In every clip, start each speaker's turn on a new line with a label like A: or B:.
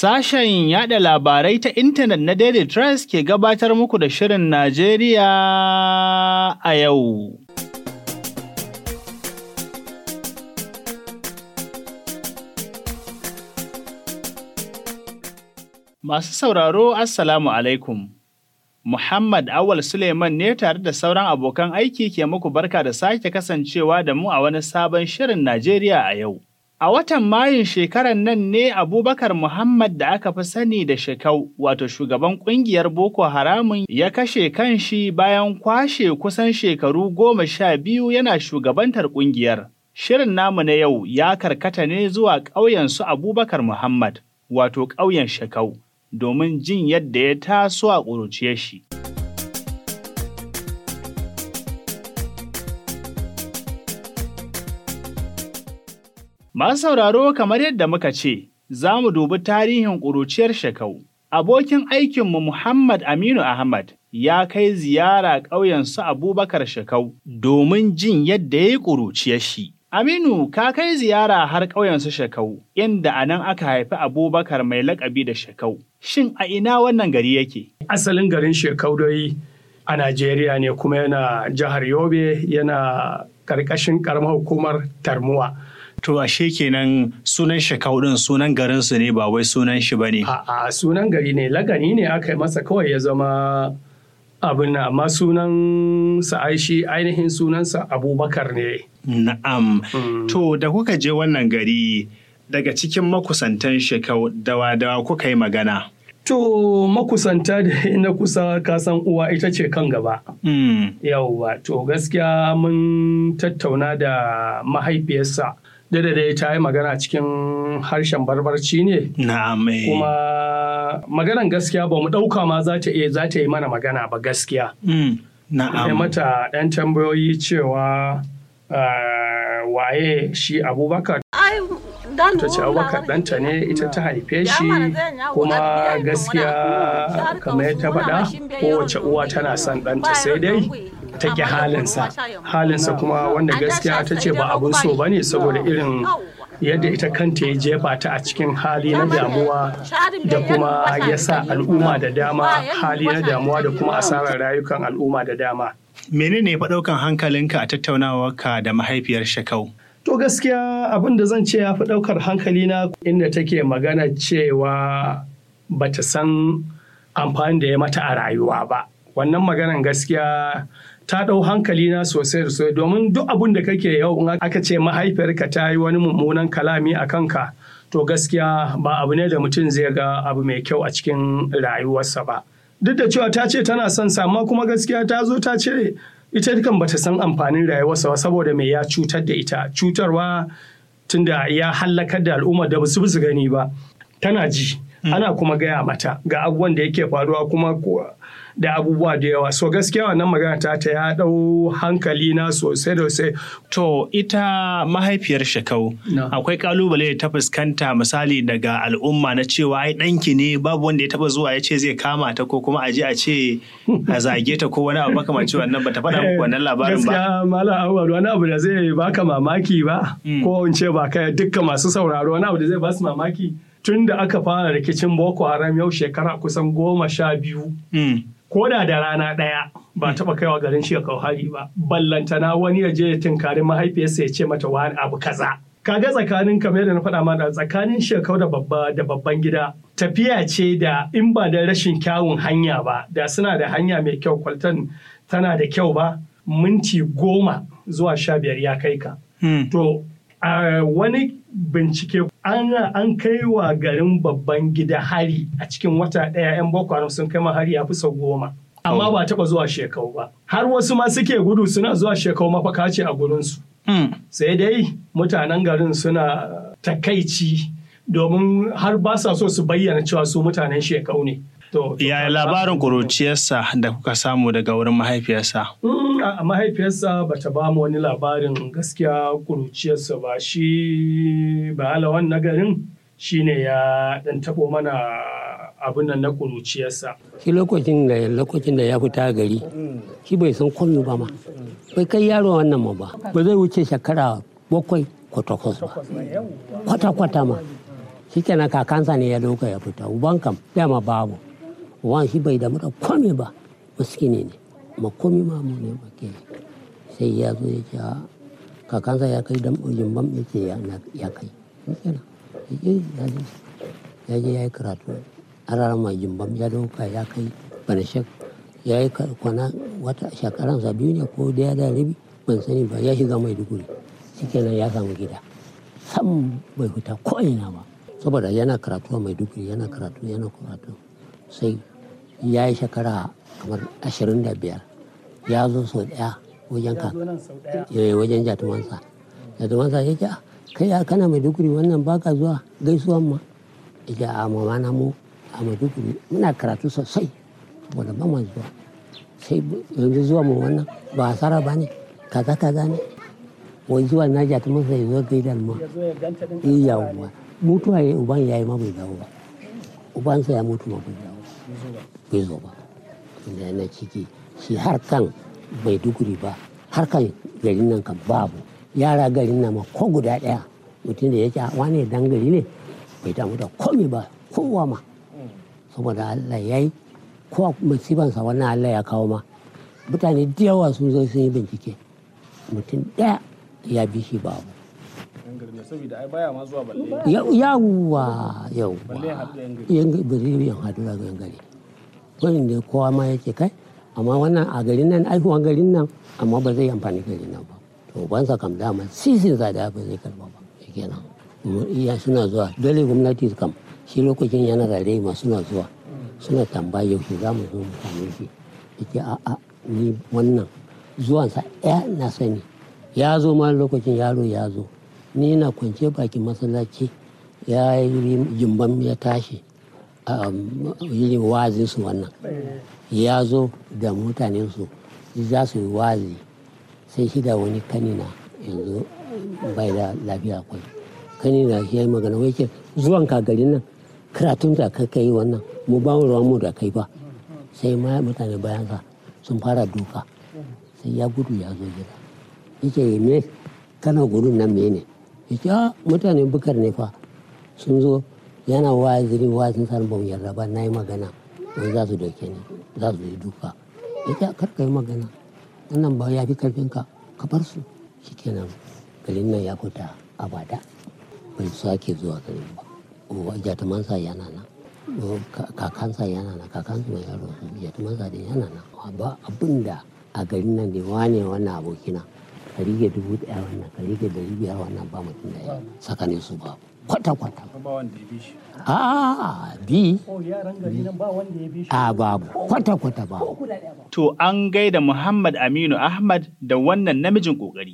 A: Sashen yada labarai ta intanet na Daily Trust ke gabatar muku da Shirin Najeriya a yau. Masu sauraro, Assalamu alaikum. Muhammad Awal Suleiman ne tare da sauran abokan aiki ke muku barka da sake kasancewa da mu a wani sabon Shirin Najeriya a yau. A watan Mayun shekarar nan ne Abubakar Muhammad da aka fi sani da Shekau, wato shugaban ƙungiyar Boko Haramun ya kashe kanshi bayan kwashe kusan shekaru goma sha biyu yana shugabantar ƙungiyar. Shirin namu na yau ya karkata ne zuwa ƙauyen su Abubakar Muhammad, wato ƙauyen Shekau, domin jin yadda ya taso a ƙuruciyar shi. Masu sauraro kamar yadda muka ce, za mu dubi tarihin ƙuruciyar Shekau. Abokin aikinmu Muhammad Aminu Ahmad ya kai ziyara ƙauyen su Abubakar Shekau domin jin yadda ya yi ƙuruciyar shi. Aminu, ka kai ziyara har ƙauyen su Shekau, inda a nan aka haifi Abubakar mai laƙabi da Shekau. Shin a ina wannan gari yake?
B: Asalin garin Shekau dai a Najeriya ne kuma yana jihar Yobe yana ƙarƙashin ƙaramar hukumar Tarmuwa.
A: To ashe kenan sunan Shekau ɗin sunan garinsu ne ba wai sunan shi ba ne.
B: A'a sunan gari ne, lagani ne aka yi masa kawai ya zama abin na amma sunan sa aishi ainihin sunansa Abubakar ne.
A: Na'am. To da kuka je wannan gari daga cikin makusantan Shekau dawa dawa kuka yi magana.
B: To makusanta da na kusa kasan uwa ita ce kan gaba. Yauwa, to gaskiya mun tattauna da mahaifiyarsa. da dai ta yi magana cikin harshen barbarci ne.
A: Na'am.
B: Kuma maganan gaskiya ba mu ɗauka ma za ta iya za ta yi mana magana ba gaskiya.
A: Na'am.
B: mata ɗan tambayoyi cewa waye shi Abubakar. Ta ce Abubakar ɗanta ne ita ta haife shi kuma gaskiya kamar ta faɗa kowace uwa tana son ɗanta sai dai ta ƙi halinsa halinsa kuma wanda gaskiya ta ce ba abun so ba ne saboda irin yadda ita kanta ya jefa ta a cikin hali na damuwa da kuma ya sa al'umma da dama hali na damuwa da kuma asarar rayukan al'umma da dama.
A: Menene fa ɗaukan hankalinka a tattaunawarka da mahaifiyar Shekau?
B: To gaskiya abin da zan ce ya fi ɗaukar hankalina inda take magana cewa bata san amfani da ya mata a rayuwa ba. Wannan maganan gaskiya ta ɗau hankali na sosai sosai domin duk abin da kake yau in aka ce mahaifiyarka ta yi wani mummunan kalami a kanka to gaskiya ba abu ne da mutum zai ga abu mai kyau a cikin rayuwarsa ba duk da cewa ta ce tana son sa amma kuma gaskiya ta zo ta ce ita kan bata san amfanin rayuwarsa ba saboda me ya cutar da ita cutarwa tunda ya hallakar da al'umma da basu su gani ba tana ji ana kuma gaya mata ga abubuwan da yake faruwa kuma da abubuwa da yawa so gaskiya wannan magana ta ta ya dau hankali na sosai da sosai
A: to ita mahaifiyar shekau akwai kalubale da ta fuskanta misali daga al'umma na cewa ai ɗanki ne babu wanda ya taba zuwa ya ce zai kama ta ko kuma a je a ce a zage ta ko wani abu makamanci wannan bata faɗa muku wannan labarin ba
B: gaskiya malam awwal wani abu da zai baka mamaki ba ko in ce ba kai dukkan masu sauraro wani abu da zai ba su mamaki tun da aka fara rikicin boko haram yau shekara kusan goma sha biyu ko da da rana ɗaya ba taɓa kaiwa garin shekau hari ba ballantana wani ya je ya tinkari mahaifiyarsa ya ce mata wani abu kaza kaga tsakanin kamar da na faɗa ma da tsakanin shekau da babba da babban gida tafiya ce da in ba da rashin kyawun hanya ba da suna da hanya mai kyau kwaltan tana da kyau ba minti goma zuwa sha biyar ya kai ka to a wani bincike an kai wa garin babban gida hari a cikin wata ɗaya 'yan boko haram sun kai hari a kusa goma amma ba taɓa zuwa shekau ba har wasu ma suke gudu suna zuwa shekau mafaka ce a gurinsu sai dai mutanen garin suna takaici domin har ba sa so su bayyana cewa su mutanen shekau ne
A: Yaya labarin ƙuruciyarsa da kuka samu daga wurin mahaifiyarsa?
B: a mahaifiyarsa ba ta ba mu wani labarin gaskiya kuruciyarsa ba shi ba alawan na garin shi ne ya dan tabo mana abin nan na kuruciyarsa.
C: Shi lokacin da lokacin da ya fita gari shi bai san komi ba ma bai kai yaro wannan ma ba ba zai wuce shekara bakwai ko takwas ba kwata kwata ma shikenan kakansa ne ya dauka ya fita uban kam dama babu uban shi bai damu da komai ba maskini ne ma komai ma mu ne ba ke sai ya zo ya ce a kakansa ya kai dan jimbam ya ce ya kai shikenan ya je ya yi karatu a ranar mai jimbam ya dauka ya kai banashek ya yi kwana wata shekaransa biyu ne ko daya da rabi ban sani ba ya shiga mai duguri shikenan ya samu gida sam bai fita ko ina ba saboda yana karatu a maiduguri yana karatu yana karatu sai ya yi shekara kamar ashirin da biyar ya zo sau daya wajen ka wajen jatumansa jatumansa ya ce kai ya kana maiduguri wannan baka zuwa gaisuwan ma ya ce a mama na mu a maiduguri muna karatu sosai saboda ba zuwa sai yanzu zuwa mu wannan ba hasara ba ne kaza kaza ne wai zuwa na jatumansa ya zo gaidar ma yawwa mutuwa ya uban ya yi ma bai dawo ba ubansa ya mutu ma bai dawo bai zo ba inda yana ciki shi har kan bai duguri ba har kan garin nan kan babu yara garin nan ma ko guda daya mutum da ya ce wane dan gari ne bai damu da komai ba kowa ma saboda Allah ya yi ko musibansa wannan Allah ya kawo ma mutane da yawa sun zo sun yi bincike mutum daya ya bi shi babu
A: saboda ai baya ma zuwa balle
C: yawwa yawwa yan gari yan hadu da yan gari wani da kowa ma yake kai amma wannan a garin nan aihuwan garin nan amma ba zai amfani garin nan ba to bansa kam dama sisin sa da ba zai karba ba kenan iya suna zuwa dole gwamnati kam shi lokacin yana da rai ma suna zuwa suna tambaya yaushe za mu zo mu same shi yake a'a ni wannan zuwansa ɗaya na sani ya zo ma lokacin yaro ya zo ni na kwance bakin masallaci ya yi jimbam ya tashi a yi wazinsu wannan ya zo da mutanensu za su yi wazi sai shi da wani kanina yanzu bai da lafiya kwai kanina shi ya yi magana wai ce zuwan ka garin nan karatun da ka kai wannan mu ba ruwan mu da kai ba sai ma mutane bayansa sun fara duka sai ya gudu ya zo gida yake me kana gudun nan me ne yake a mutanen bukar ne fa sun zo yana waziri wazin san ba mu yarda ba na yi magana wai za su doke ni za su yi duka yake kar ka yi magana wannan ba ya fi karfin ka ka bar su shikenan garin nan ya fita abada bai sake zuwa garin ba jatumansa yana nan kakansa yana nan kakansa mai yaro jatumansa da yana nan ba abin da a garin nan da wane wannan abokina ka rige dubu daya wannan ka rige dari biyar wannan ba mutum da ya tsakanin su ba kwata kwata a bi a babu kwata kwata babu
A: to an gaida muhammad aminu ahmad da wannan namijin kokari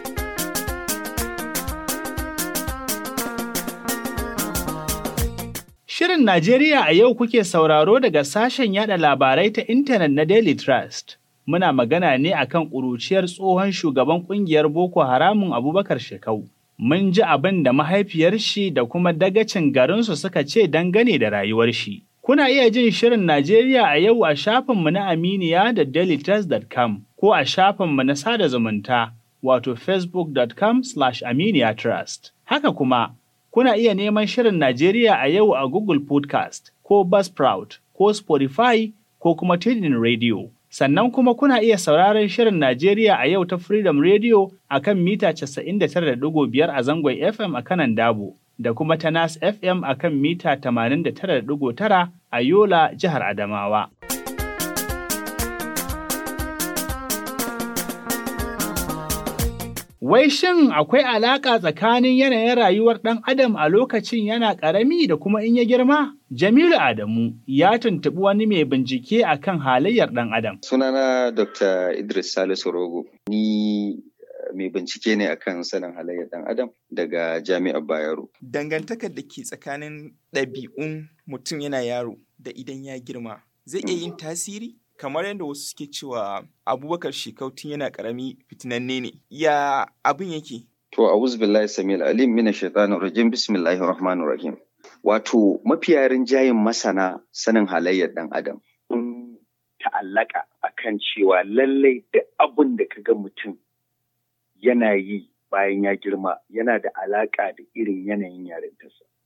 A: Shirin Najeriya a yau kuke sauraro daga sashen yada labarai ta intanet na Daily Trust. Muna magana ne akan ƙuruciyar tsohon shugaban ƙungiyar Boko Haramun Abubakar Shekau. Mun ji abin da mahaifiyar shi da kuma dagacin garinsu suka ce dangane da rayuwar shi. Kuna iya jin Shirin Najeriya a yau a shafinmu na Aminiya da dailytrust.com ko a shafinmu na sada zumunta wato facebook.com/aminiya trust. Haka kuma, kuna iya neman Shirin Najeriya a yau a Google Podcast ko Buzzsprout ko Spotify ko kuma Tidin Radio. Sannan kuma kuna iya sauraron Shirin Najeriya a yau ta Freedom Radio a kan mita 99.5 a zangon FM a kanan Dabo da kuma ta Nas FM a kan mita 89.9 a Yola, Jihar Adamawa. Wai shin akwai alaƙa tsakanin yanayin rayuwar ɗan adam a lokacin yana ƙarami da kuma in ya girma? Jamilu Adamu ya tuntuɓi wani mai bincike a kan halayyar ɗan adam.
D: Sunana Dr. Idris Salisu Rogo. Ni mai bincike ne akan sanin halayyar ɗan adam daga Jami'ar Bayero.
E: Dangantakar da ke tsakanin ɗabi'un mutum yana yaro da idan ya girma zai iya yin tasiri? kamar yadda wasu suke cewa abubakar shekau tun yana karami fitinanne ne ya abin yake
D: to a'udhu billahi samil alim mina shaitanir rajim bismillahir rahmanir rahim wato mafiya rinjayen masana sanin halayyar dan adam sun ta'allaka akan cewa lallai duk abin da kaga mutum yana yi bayan ya girma yana da alaka da irin yanayin yarintarsa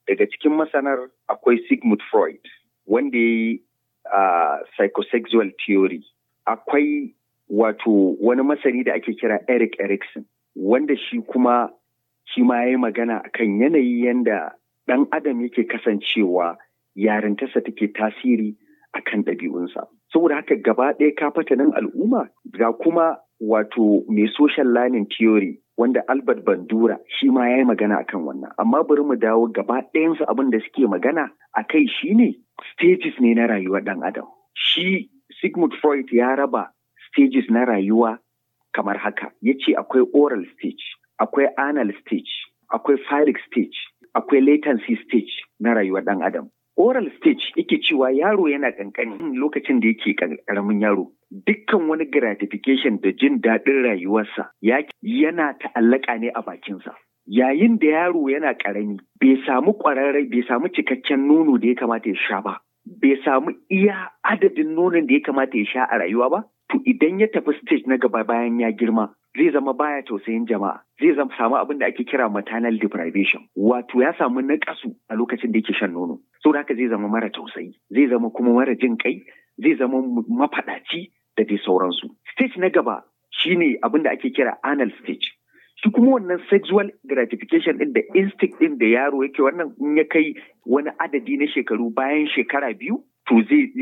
D: daga cikin masanar akwai Sigmund Freud wanda ya yi uh, psychosexual theory akwai wato wani masani da ake kira Eric Erikson wanda shi kuma shi ma ya yi magana akan yanayi yanda ɗan adam yake kasancewa yarintarsa take tasiri akan ɗabi'unsa. Saboda haka gaba ɗaya kafatanin al'umma ga kuma wato mai social learning theory wanda Albert Bandura shi ma ya yi magana akan wannan. Amma bari mu dawo gaba ɗayansu abin da suke magana a kai shi ne stages ne na rayuwar ɗan adam. Shi Sigmund Freud ya raba stages na rayuwa kamar haka. Ya ce akwai oral stage, akwai anal stage, akwai phallic stage, akwai latency stage na rayuwar ɗan adam. Oral stage yake cewa yaro yana kankani lokacin da yake karamin yaro. Dukkan wani gratification da jin daɗin rayuwarsa yana ta'allaka ne a bakinsa. Yayin da yaro yana ƙarami bai samu ƙwararrai bai samu cikakken nono da ya kamata ya sha ba. Bai samu iya adadin nonon da ya kamata ya sha a rayuwa ba. To idan ya tafi stage na gaba bayan ya girma zai zama baya tausayin jama'a zai zama samu abin da ake kira maternal deprivation wato ya samu naƙasu a lokacin da yake shan nono saboda haka zai zama mara tausayi zai zama kuma mara jin kai zai zama mafaɗaci da dai sauransu stage na gaba shine abin da ake kira anal stage shi kuma wannan sexual gratification din da instinct din da yaro yake wannan in ya kai wani adadi na shekaru bayan shekara biyu to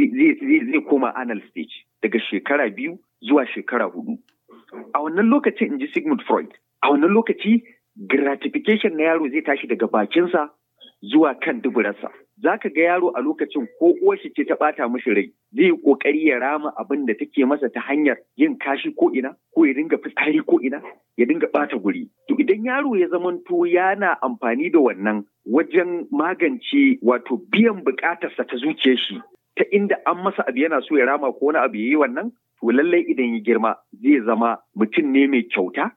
D: zai koma anal stage daga shekara biyu zuwa shekara hudu a wannan lokaci in ji Sigmund Freud a wannan lokaci gratification na yaro zai tashi daga bakinsa zuwa kan duburarsa za ka ga yaro a lokacin ko uwarshi ce ta ɓata mishi rai zai yi ƙoƙari ya rama abin da take masa ta hanyar yin kashi ko ina ko ya dinga fitsari ko ina ya dinga ɓata guri to idan yaro ya zamanto yana amfani da wannan wajen magance wato biyan buƙatarsa ta zuciyar shi ta inda an masa abu yana so ya rama ko wani abu ya yi wannan to lallai idan ya girma zai zama mutum ne mai kyauta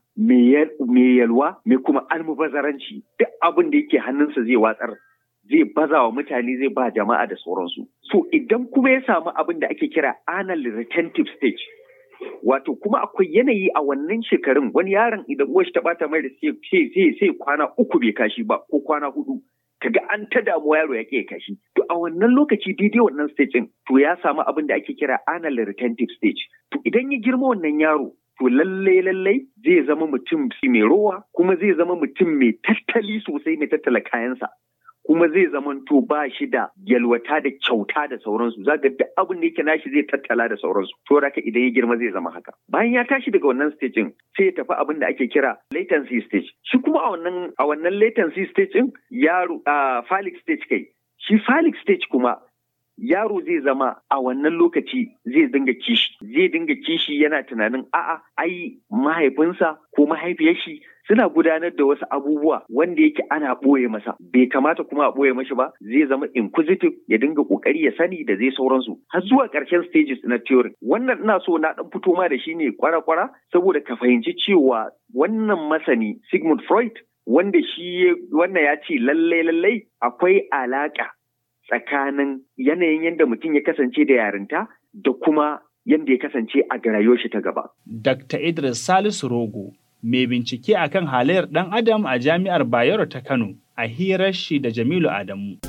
D: mai yalwa mai kuma almubazaranci duk abin da yake hannunsa zai watsar zai baza wa mutane zai ba jama'a da sauransu so idan kuma ya samu abin da ake kira anal retentive stage wato kuma akwai yanayi a wannan shekarun wani yaron idan uwar ta bata mai da sai sai kwana uku bai kashi ba ko kwana hudu kaga an ta damuwa yaro ya ke kashi to a wannan lokaci daidai wannan stage din to ya samu abin da ake kira anal retentive stage to idan ya girma wannan yaro to lallai lallai zai zama mutum mai rowa kuma zai zama mutum mai tattali sosai mai tattala kayansa kuma zai zamanto ba shi da yalwata da kyauta da sauransu za ga duk abin da yake nashi zai tattala da sauransu to haka idan ya girma zai zama haka bayan ya tashi daga wannan stage sai ya tafi abin da ake kira latency stage shi kuma a wannan a wannan latency stage din yaro a phallic stage kai shi phallic stage kuma yaro zai zama a wannan lokaci zai dinga kishi zai dinga kishi yana tunanin a'a ai mahaifinsa ko mahaifiyar shi suna gudanar da wasu abubuwa wanda yake ana ɓoye masa bai kamata kuma a ɓoye mashi ba zai zama inquisitive ya dinga ƙoƙari ya sani da zai sauransu har zuwa ƙarshen stages na theory wannan ina so na ɗan fito ma da shi ne kwara-kwara saboda ka fahimci cewa wannan masani Sigmund Freud wanda shi wannan ya ce lallai lallai akwai alaƙa tsakanin yanayin yadda mutum ya kasance da yarinta da kuma yadda ya kasance a rayuwar shi ta gaba.
A: Dr. Idris Salisu Rogo mai bincike akan halayyar ɗan adam a jami'ar Bayero ta Kano a hirar shi da Jamilu Adamu.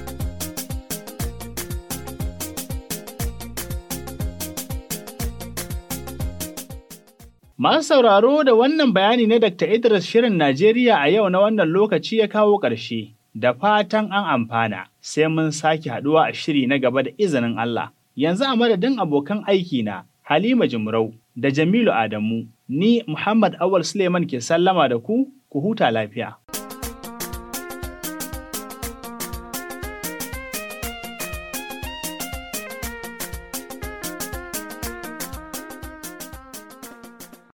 A: Masu sauraro da wannan bayani na Dr. Idris Shirin Najeriya a yau na wannan lokaci ya kawo ƙarshe, da fatan an amfana, sai mun sake haɗuwa a shiri na gaba da izinin Allah. Yanzu a madadin abokan aiki na Halima Jimrau da Jamilu Adamu, ni Muhammad Awal Suleiman ke sallama da ku, ku huta lafiya.